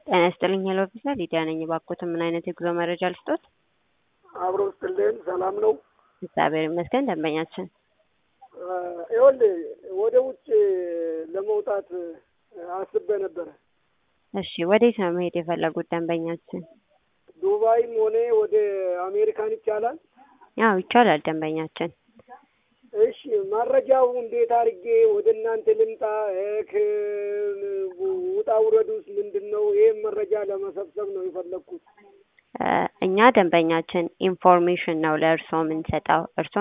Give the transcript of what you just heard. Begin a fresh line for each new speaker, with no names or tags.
ጤና ይስጥልኝ ሄሎ ኦፊሰር ሊዲያ ነኝ። እባክዎትን ምን አይነት የጉዞ መረጃ ልስጦት?
አብሮ ስጥልን ሰላም ነው።
እግዚአብሔር ይመስገን ደንበኛችን
ይኸውልህ ወደ ውጭ ለመውጣት አስቤ ነበረ።
እሺ ወዴት ነው መሄድ የፈለጉት ደንበኛችን?
ዱባይም ሆነ ወደ አሜሪካን ይቻላል?
ያው ይቻላል ደንበኛችን።
እሺ መረጃው እንዴት አድርጌ ወደ እናንተ ልምጣ? ውጣ ውረዱስ ምንድን ነው? ይህም መረጃ ለመሰብሰብ ነው የፈለግኩት።
እኛ ደንበኛችን ኢንፎርሜሽን ነው ለእርስዎ የምንሰጠው። እርስዎ